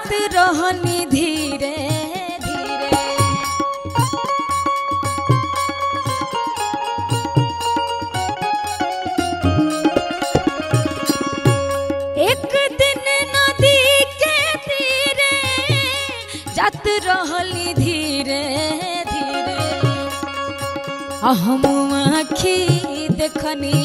जात रहनी धीरे धीरे एक दिन नदी के तीरे जात रहली धीरे धीरे हम आखी देखनी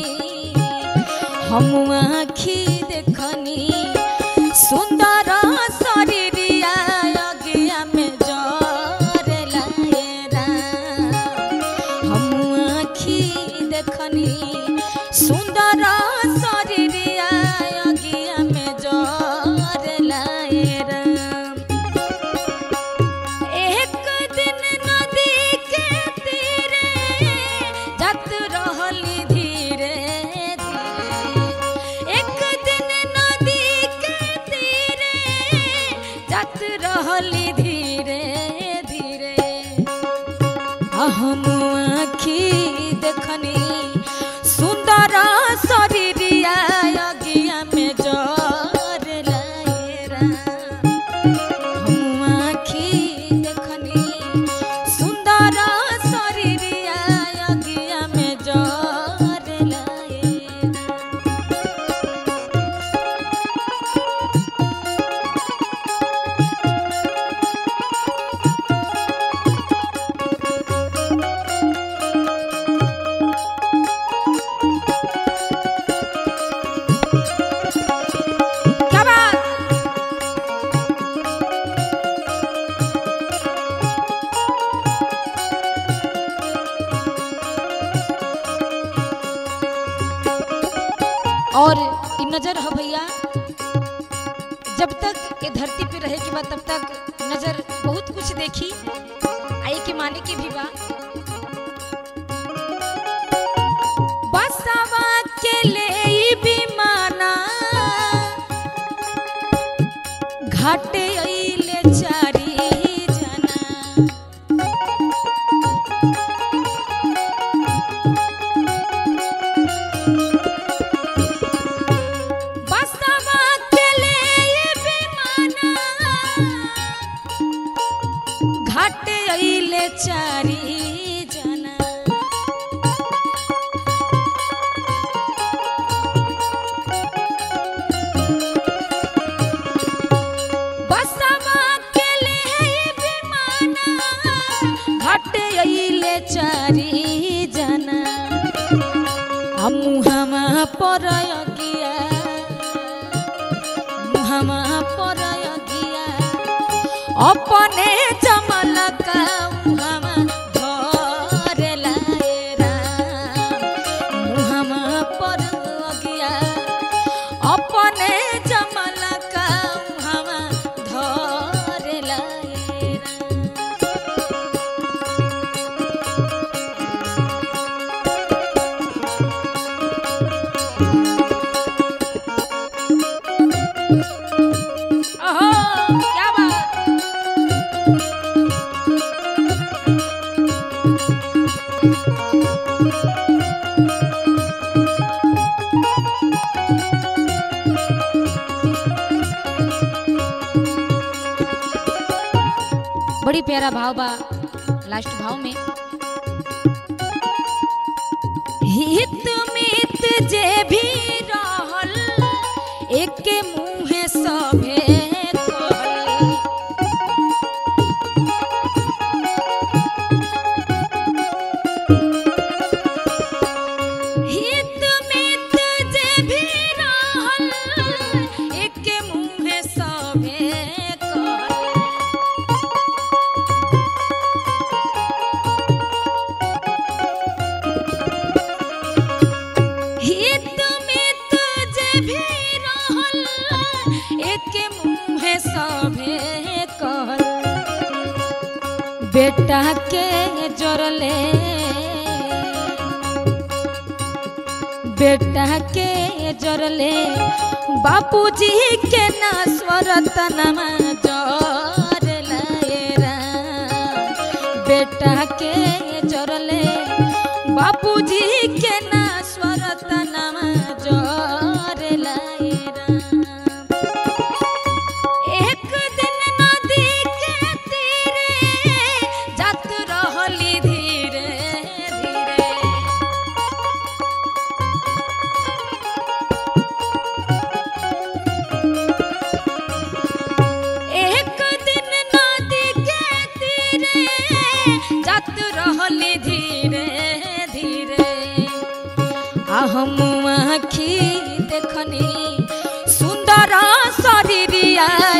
हम आखी देखनी सुंदर शरीरिया अगिया में जर लायरा हम आखी देखनी सुंदर शरीरिया अगिया में जर लायरा एक दिन नदी के तीरे जात रहली धीरे धीरे एक दिन नदी के तीरे जात रहली धीरे धीरे हम आखी देखनी सुंदर शरीरिया अगिया में जर लायरा हम आखी देखनी सुंदर शरीरिया अगिया में जर लायरा क्या बात और इ नजर हो भैया जब तक ये धरती पे रहे के बाद तब तक नजर बहुत कुछ देखी आई के माने के भी बा बसवा के ले ई विमाना घाटे अइले चारी जना बसवा के ले ई विमाना घाटे अइले चारी जना बसवा के ले ई विमाना घाटे अइले चारी जना मुहामा परय गिया मुहामा परय गिया अपने जमलका मुहामा धरे लायरा मुहामा परय गिया अपने जमलका मुहामा धरे लायरा ओहो क्या बात बड़ी प्यारा भाव बा लास्ट भाव में हित मित जे भी रहल एके मुँहे सभे कहल हित मित जे भी रहल एके मुँहे सभे कहल हित मित जे भी रहल एके मुँहे सभे कहल बेटा के जरले बेटा के जरले बापूजी के ना स्वरतनमा जरले बेटा के जरले बापूजी के ना स्वरतनमा जरले एक मैया